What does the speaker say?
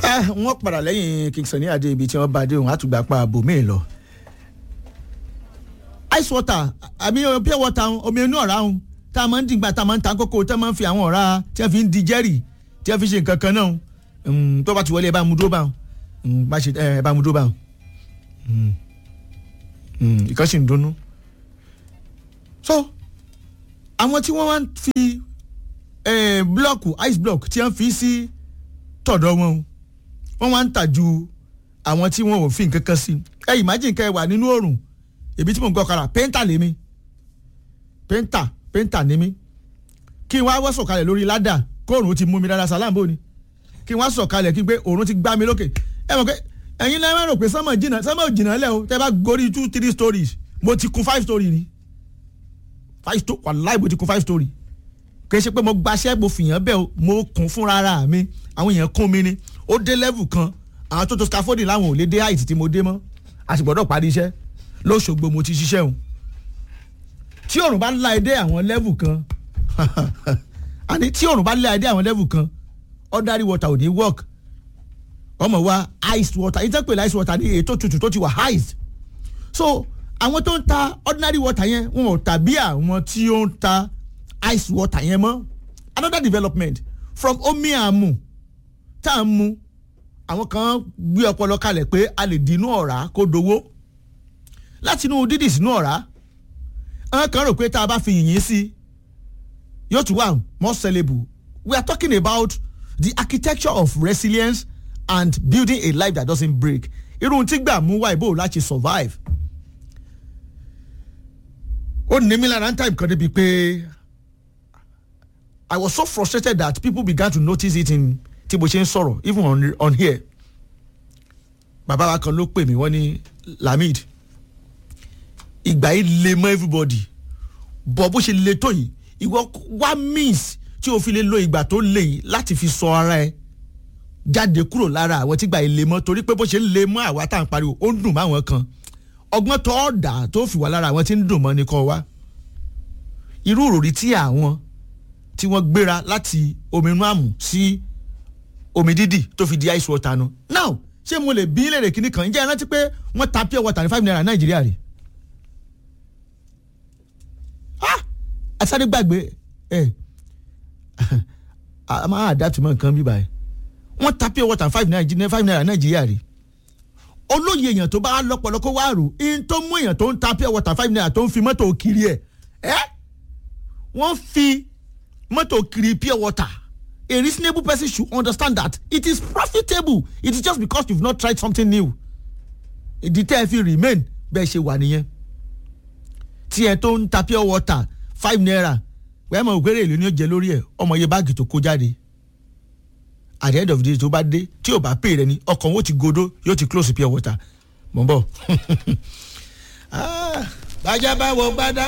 wọ́n padà lẹ́yìn Kingston ní adé ibi tí wọ́n bá dé òun àtúgbà pa àbòmíì lọ. ice water àbí pure water omi inú ọ̀rá òun tá a máa ń dìgbà tá a máa ń ta kókó tá a máa ń fi àwọn ọ̀rá tí wọ́n fi ń di jẹ́rì tí wọ́n fi ṣe nǹkan kan náà tó bá ti wọlé ẹ bá mu dúró bá wọn bá ṣe ẹ bá mu dúró bá wọn. ìkan sì ń dunnú. so àwọn tí wọ́n wá ń fi blọọkù ice block tí wọ́n fi sí tọ̀dọ̀ wọn wọ́n wá ń tà ju àwọn tí wọ́n ò fi nǹkan kan sí ẹ imagine kẹ́ ẹ wà nínú oòrùn èmi tí mò ń gbọ́ kára pẹ́ńtà lèmi pẹ́ńtà pẹ́ńtà ni mí kí n wá wọ́ sọ̀kalẹ̀ lórí ládà kóòrùn ti mú mi dáadáa sàlámbó ni kí n wá sọ̀kalẹ̀ kí n pé òòrùn ti gbá mi lókè ẹ mọ̀ pé ẹ̀yin lẹ́yìn rò pé sánmọ̀ jìnnà sánmọ̀ jìnnà lẹ́ o tẹ́ bá gorí two three stories mo ti kun five story ni five story wàláì mo ti kun five story kì í ṣe pé mo gbaṣẹ́ mo fìyàn bẹ́ẹ̀ o mo kún fúnra ara mi àwọn èèyàn kún mi ni ó dé level kan àwọn tó tó scaffolding láwọn ò lè dé height tí mo dé mọ́ a sì gbọ́dọ̀ parí iṣẹ́ lóṣogbo mo ti ṣiṣẹ́ o tí òrùn bá la ẹdẹ àwọn level kan àní tí òrùn bá la ẹdẹ àwọn level kan ordinary water ò ní work ọmọ wa iced water ìtàn pèlè iced water ní ètò tútù tó ti wà iced so àwọn tó ń ta ordinary water yẹn wọn ò tàbí àwọn tí ó ń ta iced water yẹn mọ́ another development from omi àmù tá à ń mu àwọn kan gbé ọpọlọ kalẹ̀ pé a lè dínú ọ̀rá kó dowó láti inú dídì sínú ọ̀rá àwọn kan rò pé tá a bá fi yìnyín sí yóò tún wà more sellable we are talking about the architecture of resilience and building a life that doesn't break irun tí gbà mú wá ìbò láti survive ó ní mi lára ń time kan débi pé I was so frustrated that people began to notice it in tí mo ṣe ń sọ̀rọ̀ even on, on here bàbá wa kan ló pè mí wọ́n ní Lamid ìgbà yìí le mọ́ everybody bọ̀ bó ṣe le tó yìí ìwọ wá means tí o fi lè lo ìgbà tó le yìí láti fi sọ ara ẹ jáde kúrò lára àwọn tí gbà yìí le mọ́ torí pé bó ṣe ń le mọ́ àwa tá à ń pariwo ó ń dùn mọ́ àwọn kan ọgbọ́n tó ọ̀dà tó fi wà lára àwọn tí ń dùn mọ́ ni kọ́ wa irú òròrí tí àwọn tí wọ́n gbéra láti omi inú àmù sí omi dídì tó fi di ice water nu now ṣé mo lè bí léèrè kíní kan ǹjẹ́ ẹ rántí pé wọ́n ta pure water ní five naira nàìjíríà rè ah asáré gbàgbé ẹ a máa adapt mọ nǹkan bíbá ẹ wọ́n ta pure water five naira five naira nàìjíríà rè olóye èèyàn tó bá lọ́pọ̀lọ́ kó wá rò in tó mú èèyàn tó ń ta pure water five naira tó ń fi mọ́tò kiri ẹ̀ ẹ́ wọ́n fi mọ́tò kiri pure water a reasonable person should understand that it is profitable it is just because you have not tried something new ìdí tẹ́ ẹ fi remain bẹ́ẹ̀ ṣe wà nìyẹn tí ẹ tó ń ta pure water five naira wẹ́ẹ́ mọ̀ òkèrè èlò ni ó jẹ lórí ẹ̀ ọmọ iye báàgì tó kó jáde at the end of the day tó bá dé tí ò bá pè rẹ ni ọkàn wo ti godo yóò ti close pure water mọ̀ n bọ̀. bájá bá wọ gbádá